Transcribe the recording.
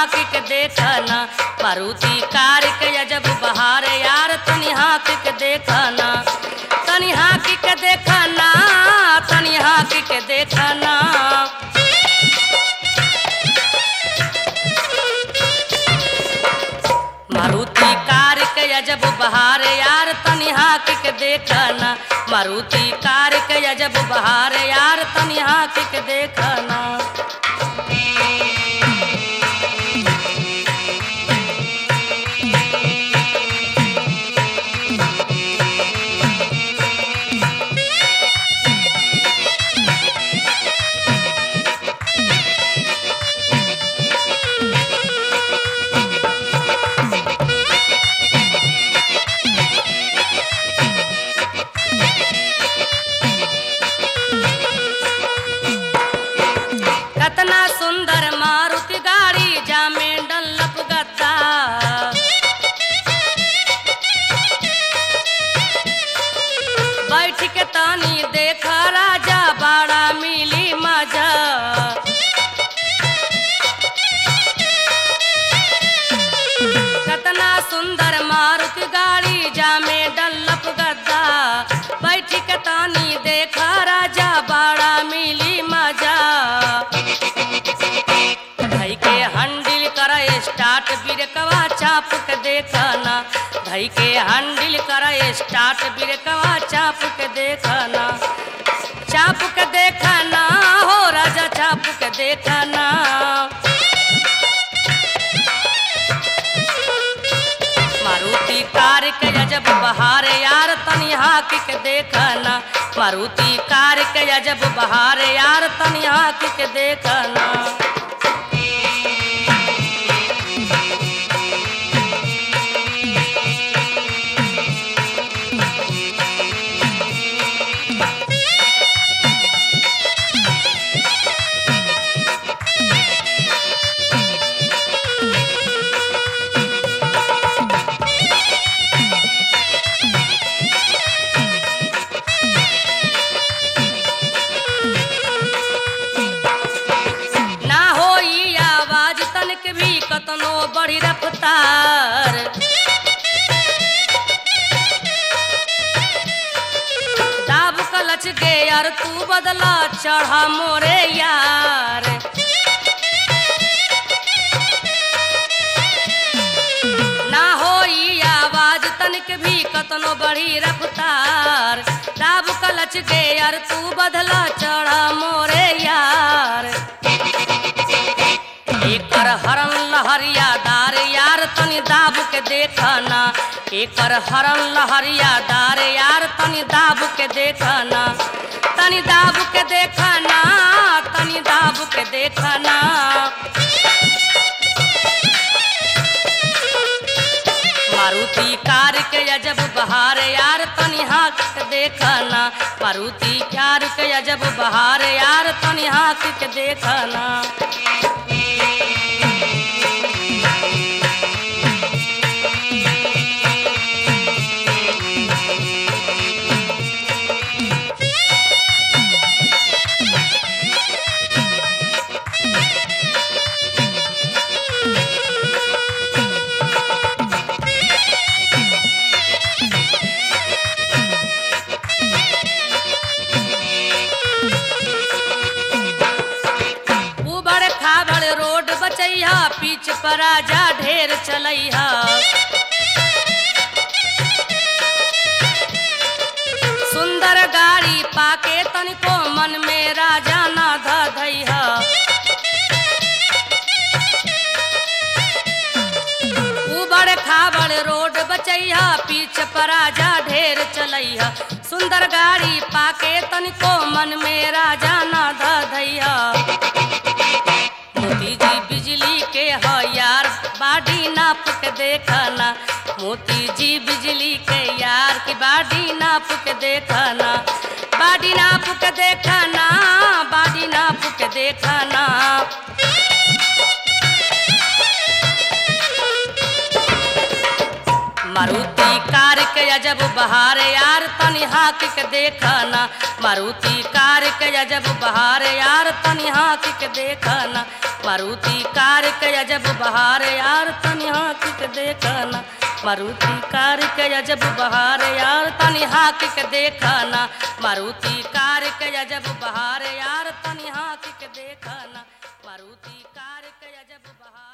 हाँक के देखना मारुति कार के अजब बहार यार तनी हाँक के देखना तनी हाँक के देखना तनी हाँक के देखना मारुति कार के अजब बहार यार तनी हाँक के देखना मारुति कार के अजब बहार यार तनी हाँक के देखना कतना सुंदर मारुति गाड़ी जामे डल्लप गद्दा बैठ के तानी देख राजा बड़ा मिली मजा कतना सुंदर मारुति गाड़ी जामे डल्लप गद्दा बैठ के तानी देख राजा बड़ा मिली मजा धई के हंडिल कर स्टार्ट बिरकवा चाप के देखना धई के हंडिल कर स्टार्ट बिरकवा चाप के देखना चाप के देखना हो राजा चाप के देखना मारुति कार के अजब बहार यार तनी हाँक के देखना मारुति कार के अजब बहार यार तनी हाँक के देखना ना होई आवाज तनक भी कतनो बड़ी रफ्तार दाब कलच गे यार तू बदला चढ़ा मोरे यार ना होई आवाज तनिक भी कतनो बड़ी रफ्तार दाब कलच गे यार तू बदला चढ़ा मोरे यार एकर हरन लहरियादार यार तनी दाब के देखना एकर हरन लहरियादार यार तनी दाब के देखना तनी दाब के देखना तनी दाब के देखना मारुति कार के अजब बहार यार तनी हाँक के देखना मारुति कार के अजब बहार यार तनी हाँक के देखना उबड़ खाबड़ रोड बचैहा पीछ पर आजा ढेर चलैहा सुंदर गाड़ी पाके तनिको मन में राजा ना धैहा उबड़ खाबड़ रोड बचैहा पीछ पर आजा ढेर चलैहा सुंदर गाड़ी पाके तनिको मन में राजा ना धैहा मोती जी बिजली के ह यार बाडी नाप के देखना मोती जी बिजली के यार की बाडी नाप के देखना बाडी नाप के देखना बाडी नाप के देखना मारुति कार के अजब बहार यार तनी हाक के देखना मारुति कार के अजब बहार यार तनी हाक के देखना मारुति कार के अजब बहार यार तनी हाक के देखना मारुति कार के अजब बहार यार तनी हाक के देखना मारुति कार के अजब बहार यार तनी हाक के देखना मारुति कार के अजब बहार